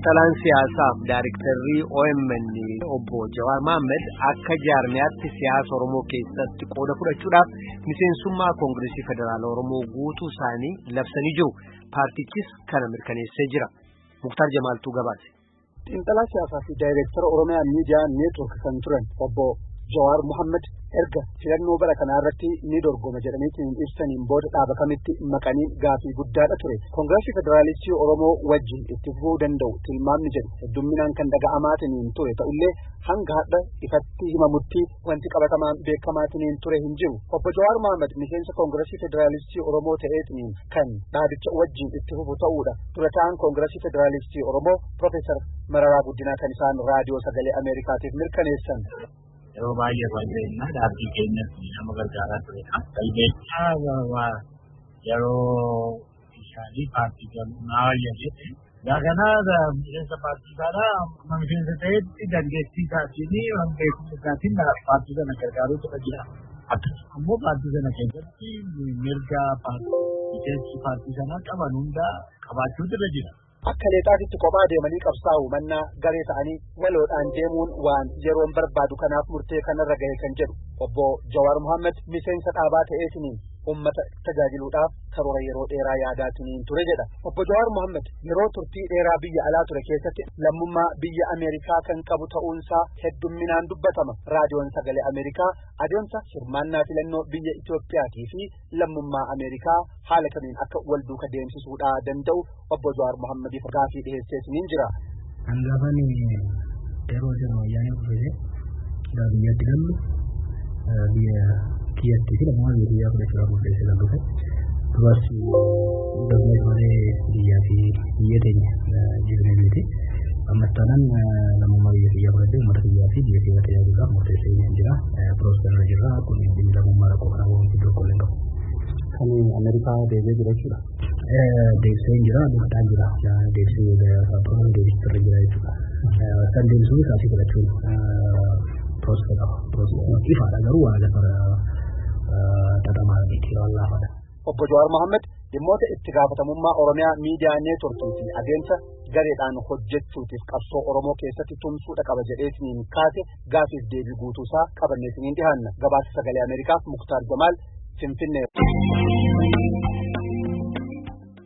xiinxalaan siyaasaaf daariktarrii OMN obbo Jawaar Mohaammed akka jaarmiyaatti siyaasa Oromoo keessatti qooda fudhachuudhaaf miseensummaa Koongireesii Federaala Oromoo guutuu isaanii labsanii jiru. Paartichis kana mirkaneessee jira. Muktaar Jamaaltuu gabaase. Xiinxalaa siyaasaa fi daayireektara Oromiyaa Miidiyaa Neetwork kan turan obbo Jawaar Mohaammed erga filannoo bara kanaa irratti ni dorgoma jedhaniitiin ibsaniin booda dhaaba kamitti maqanii gaafii guddaadha ture. Koongireesii Federaalistii Oromoo wajjin itti fufuu danda'u tilmaamni jedhu heddumminaan kan dhaga'amaatiniin ture ta'ullee hanga hadha ifatti himamutti wanti qabatamaan beekamaatiniin ture hin jiru. Obbo Jawaar Mohaammed miseensa Koongireesii Federaalistii Oromoo ta'eetiniin kan dhaabicha wajjin itti fufu ta'uudha. Dura ta'an Koongireesii Federaalistii Oromoo Profeesar Mararaa Guddinaa kan isaan raadiyoo sagalee Ameerikaatiif mirkaneessan. yeroo baay'ee walbeekna dhaabbii keenyas nama gargaaraa turedha. Galbeechaa yeroo isaanii paartii galmaa jedhe Daakana miseensa paartii isaadha. Amma miseensa ta'etti dandeettii isaatiin beekumsa isaatiin paartii sana gargaaruu irra jira. Akkasuma immoo paartii sana keessatti mirga miseensi paartii sanaa qaban hunda qabaachuutu irra jira. Akka leexaatitti kophaa deemanii qabsaa'u mannaa garee ta'anii waloodhaan deemuun waan yeroon barbaadu kanaaf murtee kanarra gahe kan jedhu obbo Jawaar Mohaammed miseensa dhaabaa ta'eetiniin ummata tajaajiluudhaaf karoora yeroo dheeraa yaadaatiniin ture jedha. Obbo Jawaar Mohaammed yeroo turtii dheeraa biyya alaa ture keessatti lammummaa biyya Ameerikaa kan qabu ta'uunsaa heddumminaan dubbatama. Raadiyoon sagalee Ameerikaa adeemsa hirmaannaa filannoo biyya Itoophiyaatii fi lammummaa Ameerikaa haala kamiin akka wal duuka deemsisuudhaa danda'u obbo Jawaar Mohammediif gaafii dhiheesseesiniin jira. Hangaafan yeroo sirna wayyaanee dhufee gara biyyatti gallu biyya kiyyattii fi lammummaa biyya kiyyaa fudhachuudhaaf murteessee kan dhufe duras darbee malee biyyaa fi biyya teenya jireenyaa biyyatti ammas taanaan lammummaa biyya kiyyaa fudhadhee uummata kiyyaa fi biyya kiyyaa tajaajiluudhaaf murteessee hin jira piroosperra jirra kun dhimmi lammummaa rakkoo kana waan iddoo qolleen qabu. Kan Ameerikaa deebi'ee jira jechuudha. Deebisee hin jira dhumadhaan jira deebisee paapparoon deebisee jira jechuudha. Kan deebisuu isaanii fudhachuun piroosper qaba. Ifaadha garuu waa lafa xaxamaa miti waan laafaadha. Obbo Jawaar Mohaammed dhimmoota itti gaafatamummaa Oromiyaa miidiyaa neetworkii fi adeemsa gareedhaan hojjechuutiif qabsoo Oromoo keessatti tumsuudha qaba jedheetiniin kaase gaafiif deebii guutuusaa qabanneetiniin dhihaanna gabaasa sagalee Ameerikaaf Muktaar Jamaal Finfinnee.